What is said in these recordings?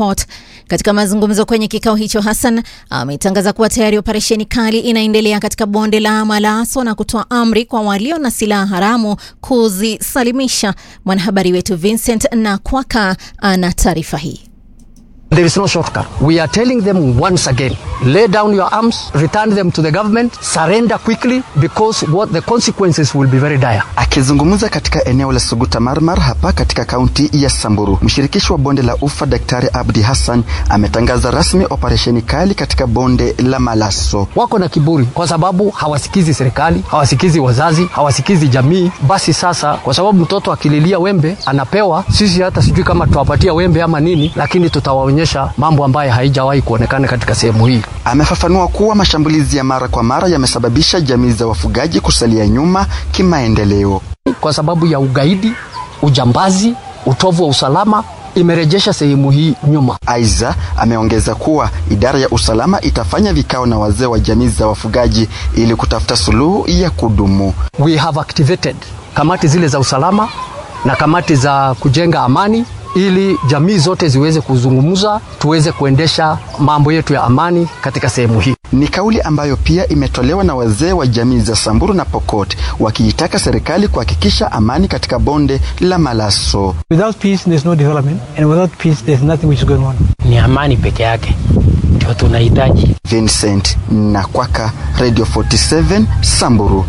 Pokot. Katika mazungumzo kwenye kikao hicho, Hassan ametangaza kuwa tayari operesheni kali inaendelea katika bonde la Malaso na kutoa amri kwa walio na silaha haramu kuzisalimisha. Mwanahabari wetu Vincent Nakwaka ana taarifa hii. There is no shortcut. We are telling them once again, lay down your arms, return them to the government, surrender quickly because what the consequences will be very dire. Akizungumza katika eneo la Suguta Marmar hapa katika kaunti ya Samburu, mshirikishi wa bonde la Ufa Daktari Abdi Hassan ametangaza rasmi operesheni kali katika bonde la Malaso. Wako na kiburi kwa sababu hawasikizi serikali, hawasikizi wazazi, hawasikizi jamii. Basi sasa, kwa sababu mtoto akililia wembe anapewa, sisi hata sijui kama tutawapatia wembe ama nini, lakini tutawaonyesha mambo ambayo haijawahi kuonekana katika sehemu hii. Amefafanua kuwa mashambulizi ya mara kwa mara yamesababisha jamii za wafugaji kusalia nyuma kimaendeleo. Kwa sababu ya ugaidi, ujambazi, utovu wa usalama imerejesha sehemu hii nyuma. Aiza ameongeza kuwa idara ya usalama itafanya vikao na wazee wa jamii za wafugaji ili kutafuta suluhu ya kudumu. We have activated kamati zile za usalama na kamati za kujenga amani ili jamii zote ziweze kuzungumza, tuweze kuendesha mambo yetu ya amani katika sehemu hii. Ni kauli ambayo pia imetolewa na wazee wa jamii za Samburu na Pokot wakiitaka serikali kuhakikisha amani katika bonde la Malaso. Without peace there's no development and without peace there's nothing which is going on. Ni amani peke yake ndio tunahitaji. Vincent Nakwaka, Radio 47 Samburu.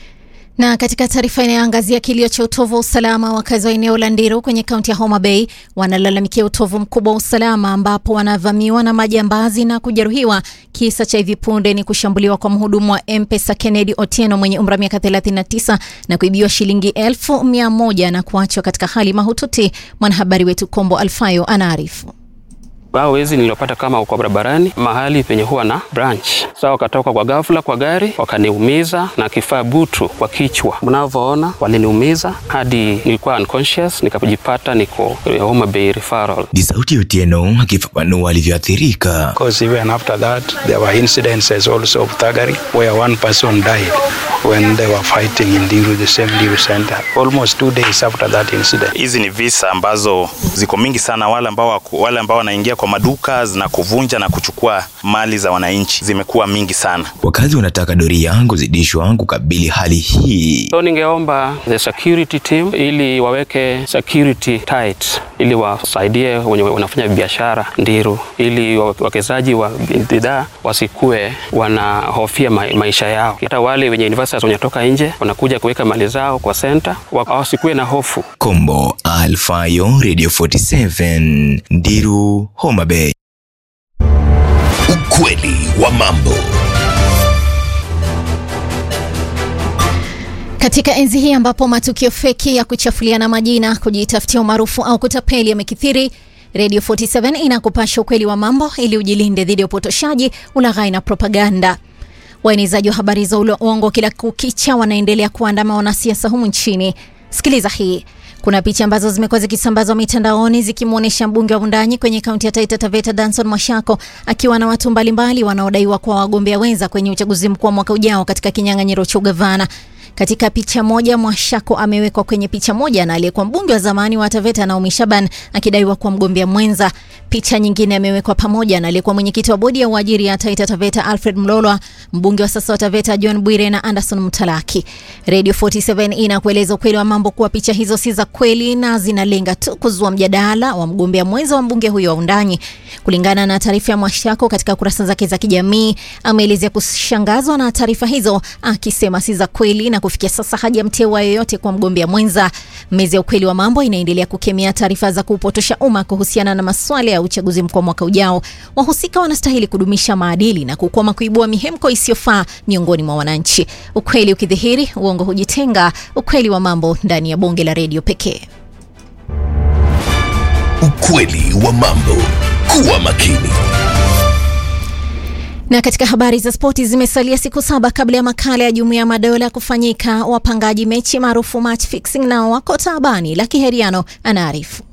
Na katika taarifa inayoangazia kilio cha utovu wa usalama, wakazi wa eneo la Ndiru kwenye kaunti ya Homa Bay wanalalamikia utovu mkubwa wa usalama, ambapo wanavamiwa na majambazi na kujeruhiwa. Kisa cha hivi punde ni kushambuliwa kwa mhudumu wa M-Pesa Kennedy Otieno mwenye umri wa miaka 39 na kuibiwa shilingi elfu mia moja na kuachwa katika hali mahututi. Mwanahabari wetu Kombo Alfayo anaarifu. Hao wezi niliopata kama uko barabarani mahali penye huwa na branch. Sasa wakatoka kwa ghafla kwa gari wakaniumiza na kifaa butu kwa kichwa. Mnavyoona waliniumiza hadi nilikuwa unconscious, nikajipata niko Homa Bay referral. Ni sauti ya Otieno akifafanua alivyoathirika. Because even after that there were incidences also of thuggery where one person died when they were fighting in Diru, the same Diru center. Almost two days after that incident. Hizi ni visa ambazo ziko mingi sana, wale ambao wale ambao wanaingia kwa maduka na kuvunja na kuchukua mali za wananchi zimekuwa mingi sana. Wakazi wanataka doria kuzidishwa kukabili hali hii. So ningeomba the security team ili waweke security tight, ili wasaidie wenye wanafanya biashara Ndiru, ili wawekezaji wa bidhaa wasikue wanahofia ma maisha yao. Hata wale wenye investors wanatoka nje wanakuja kuweka mali zao kwa center, wasikue na hofu. Kombo Alfayo, Radio 47 Ndiru, Homa Bay. Ukweli wa mambo. Katika enzi hii ambapo matukio feki ya kuchafuliana majina, kujitafutia umaarufu au kutapeli yamekithiri, Radio 47 inakupasha ukweli wa mambo ili ujilinde dhidi ya upotoshaji, ulaghai na propaganda. Waenezaji wa habari za uongo kila kukicha wanaendelea kuandama wanasiasa humu nchini. Sikiliza hii. Kuna picha ambazo zimekuwa zikisambazwa mitandaoni zikimwonyesha mbunge wa Wundanyi kwenye kaunti ya Taita Taveta Danson Mwashako akiwa na watu mbalimbali wanaodaiwa kuwa wagombea wenza kwenye uchaguzi mkuu wa mwaka ujao katika kinyang'anyiro cha ugavana. Katika picha moja Mwashako amewekwa kwenye picha moja na aliyekuwa mbunge wa zamani wa Taveta Naomi Shaban akidaiwa kuwa mgombea mwenza. Picha nyingine amewekwa pamoja na aliyekuwa mwenyekiti wa bodi ya uajiri ya Taita Taveta Alfred Mlolwa, mbunge wa sasa wa Taveta John Bwire na Anderson Mtalaki. Radio 47 inakueleza ukweli wa mambo kuwa picha hizo si za kweli na zinalenga tu kuzua mjadala wa mgombea mwenza wa mbunge huyo wa Wundanyi. Kulingana na taarifa ya Mwashako katika kurasa zake za kijamii, ameelezea kushangazwa na taarifa hizo akisema si za kweli na kufikia sasa hajamteua yoyote kwa mgombea mwenza. Mezi ya ukweli wa mambo inaendelea kukemea taarifa za kupotosha umma kuhusiana na masuala ya uchaguzi mkuu mwaka ujao. Wahusika wanastahili kudumisha maadili na kukoma kuibua mihemko isiyofaa miongoni mwa wananchi. Ukweli ukidhihiri, uongo hujitenga. Ukweli wa mambo ndani ya bonge la redio pekee. Ukweli wa mambo. Kuwa makini. Na katika habari za spoti, zimesalia siku saba kabla ya makala ya Jumuiya ya Madola kufanyika. Wapangaji mechi maarufu match fixing nao wako taabani. Laki Heriano anaarifu.